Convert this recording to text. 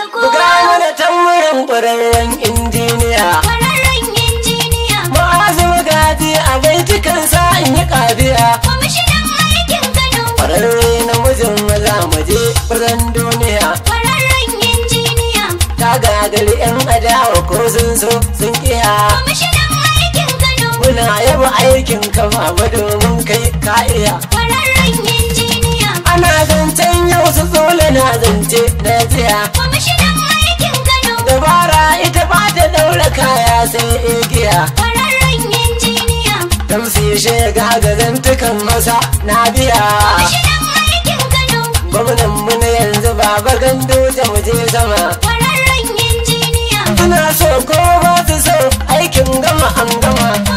kowa. Buga mana tambarin ƙwararren injiniya. Kwararren injiniya. Ma'azu magaji a baitukan sa in yi ƙafiya. Kwamishinan aikin Kano. Ƙwararre namijin maza mu je furen duniya. Kwararren injiniya. Ta gagari 'yan adawa ko sun so sun kiya. Kwamishinan aikin Kano. Muna yaba aikin kafa ba domin kai ka iya. Kwararren injiniya. Ana zancen yau su tsole na zance na jiya. Kwamishinan aikin Kano. Dabara ita ba ta daura kaya sai igiya. Kwararren injiniya. Tamsi shega ga zantukan masa na biya. Kwamishinan aikin Kano. Gwamnan mu na yanzu baba gando da mu je sama. Kwararren injiniya. Suna so ko ba su so aikin gama an gama.